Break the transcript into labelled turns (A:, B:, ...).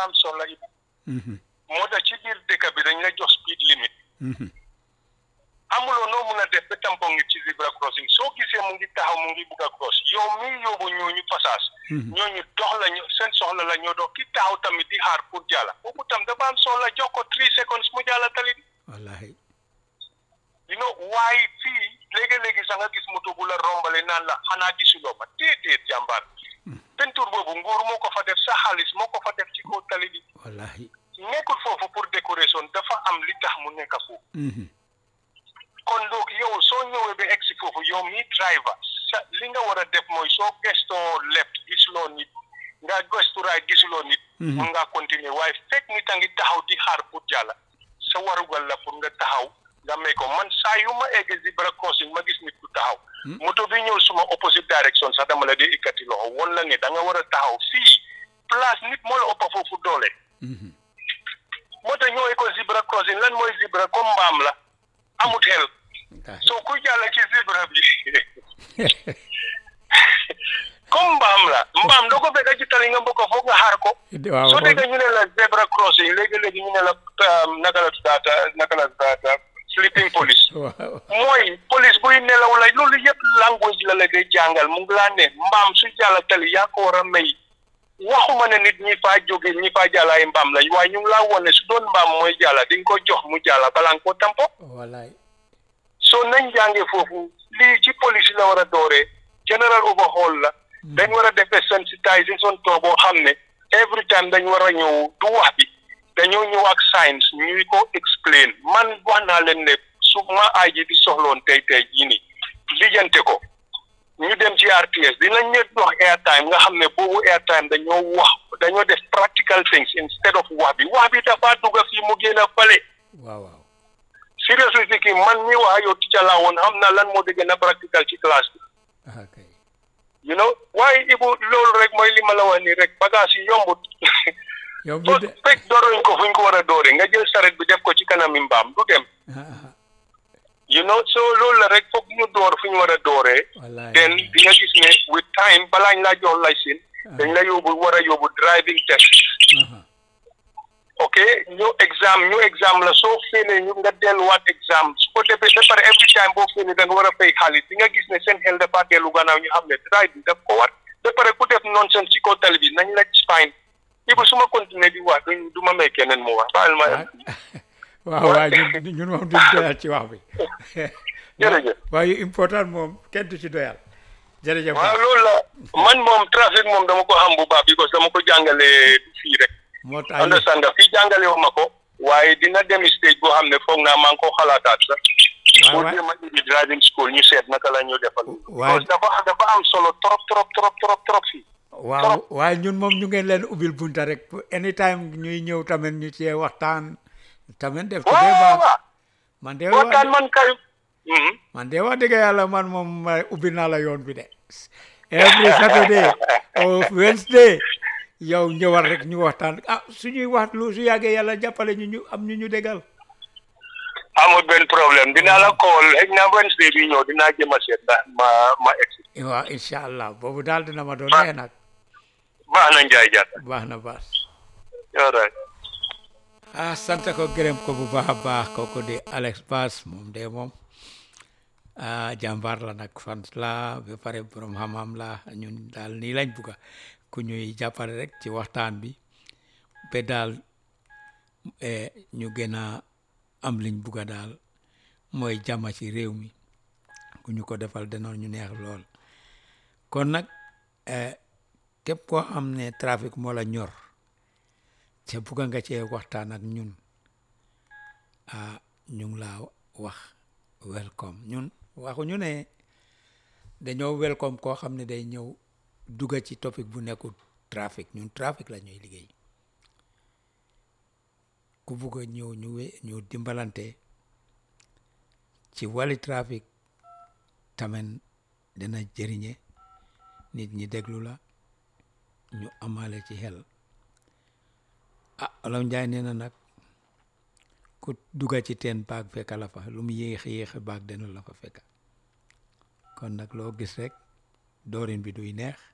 A: dafa am solo Ibu moo tax ci biir dëkk bi dañ la jox speed limit amuloo noo mun a def ba tampon ngi ci zebra crossing soo gisee mu ngi taxaw mu ngi bugg a cross yow mii yóbbu ñooñu passage ñooñu dox la ñu seen soxla la ñoo dox ki taxaw tamit di xaar pour jàlla boobu tam dafa am soxla jox ko three seconds mu jàlla tali bi
B: wallahi
A: you know waaye fii léegi-léegi sax nga gis moto bu la rombale naan la xanaa gisuloo ma déedéet jàmbaar pentur boobu nguur moo ko fa def sa xaalis moo ko fa def ci kaw tali bi
B: wallahi
A: nekkul foofu pour décoration dafa am li tax mu nekk foofu kon donc yow soo ñëwee ba egg si foofu yow mi driver sa li nga war a def mooy soo gestoo left gisuloo nit nga gestu right gisuloo nit mun ngaa continuer waaye fekk nit a ngi taxaw di xaar pour jàlla sa warugal la pour nga taxaw nga may ko man saa yu ma egg zebra crossing ma gis nit ku taxaw moto bi ñëw suma opposite direction sax dama la di ikkati loxo won la ne da nga war a taxaw fii place nit moo la ëppa foofu doole moo tax ñëwee ko zebra crossing lan mooy zebra comme mbaam la amut xel soo ku jàll ci zebra bi comme mbaam la mbaam doo ko fekk ci tali nga mbokk foog nga xaar ko
B: waaw
A: soo déggee ñu ne la zebra crossing léegi-léegi ñu ne la naka la tuddaata naka la tuddaata sleeping police
B: waaw
A: mooy police buy nelaw la loolu yëpp language la la day jàngal mu ngi laa ne mbaam su jàll tali yaa ko war a may waxuma ne nit ñi faa jóge ñi faa jàll ay mbaam lañ waaye ñu ngi laa wone su doon mbaam mooy jàll di nga ko jox mu jàll balaa nga ko tampo
B: wallahi
A: soo nañ jàngee foofu lii ci police la war a dooree general overhaul la dañ war a defee sensitization tool boo xam ne every time dañ war a ñëw du wax bi dañoo ñëw ak science ñuy ko explain man wax naa leen ne su ma aay ji di soxloon tey tey jii nii lijjante ko ñu dem ci RTS dinañ ñet dox airtime nga xam ne boobu airtime dañoo wax dañoo def practical things instead of wax bi wax bi dafa dugg fii mu génn a fale
B: waaw waaw
A: seriously speaking man mi wax yow ticca laa woon xam na lan moo di gën a practical ci classe bi
B: ah kay
A: you know waaye ibu loolu rek mooy li ma la wax nii rek bagage yi yombut
B: yow
A: so
B: bi de
A: fekk dooruñ ko fu ñu ko war a doore nga jël saret bi def ko ci kanami mbaam du dem
B: ah ah
A: you know so loolu la rek foog ñu door fu ñu war a dooree
B: wallahi
A: then di nga gis ne with time balaañ laa jox licence dañ la yóbbu war a yóbbu driving test
B: ah
A: ok ñu exam ñu exam la soo féenee ñu nga delluwaat exam su ko defee ba pare every time boo féenee da nga war a fay xaalis di nga gis ne seen xel dafa dellu gannaaw ñu xam ne drive bi daf ko war ba pare ku def nonsense ci kaw tali bi nañ la fine ibu su ma continuer di wax duñ du ma may keneen mu wax baal ma
B: ah waaw waaw ñun ñun moom duñ doyal ci wax bi
A: jërëjëf
B: waaye important moom kenn du ci doyal jërëjëf
A: waaw loolu la man moom trafic moom dama ko xam bu baax because dama ko jàngale fii rek
B: moo tax
A: understand nga fii jàngale wu ma ko waaye dina dem stage boo xam ne foog naa maa ngi ko xalaataat sax
B: waaw
A: pour
B: waaw
A: jéem a indi driving school ñu seet naka la ñu defal
B: waaye-
A: because dafa dafa am solo trop trop trop trop trop fii
B: waaw waaye ñun moom ñu ngeen leen ubbil bunta rek anytime ñuy ñëw tamit ñu cee waxtaan tamit def ci dee
A: waaw
B: baax
A: waaw
B: man de
A: waxtaan
B: wax
A: man kay Mhm.
B: man de wax dëgg yàlla man moom ma ubbi naa la yoon bi de every Saturday or Wednesday yow ñëwal rek ñu waxtaan ah suñuy wax lu su yàggee yàlla jàppale ñu ñu am ñu ñu déggal
A: amul benn problème dinaa la call xëy na Wednesday bi ñëw dinaa jëm a seet ndax ma ma egsi
B: waaw incha allah boobu daal dina ma doon
A: Ba-
B: nee nag
A: baax na Njaay Jaata
B: baax na baax
A: all right
B: ah sant ko gërëm ko bu baax a baax kooku di Alex Bass moom de moom ah jàmbaar la nag fan la ba pare borom xam-xam la ñun daal nii lañ bugga ku ñuy jàppale rek ci waxtaan bi ba daal eh, ñu gën a am liñ bugga daal mooy jàmm ci réew mi ku ñu ko defal danoon ñu neex lool kon nag eh, képp koo xam ne trafic moo la ñor te bugga nga cee waxtaan ak ñun ah ñu ngi laa wax welcome ñun waxuñu ne dañoo welcome koo xam ne day ñëw dugga ci topic bu nekkul trafic ñun trafic la ñuy liggéey ku bugg a ñëw ñu we ñu dimbalante ci wàlli trafic tamit dina jëriñe nit ñi déglu la ñu amale ci xel ah Olof Njaay nee na nag ku dugga ci teen baag fekka la fa lu mu yéex yéex baag dina la fa fekka kon nag loo gis rek doorin bi duy neex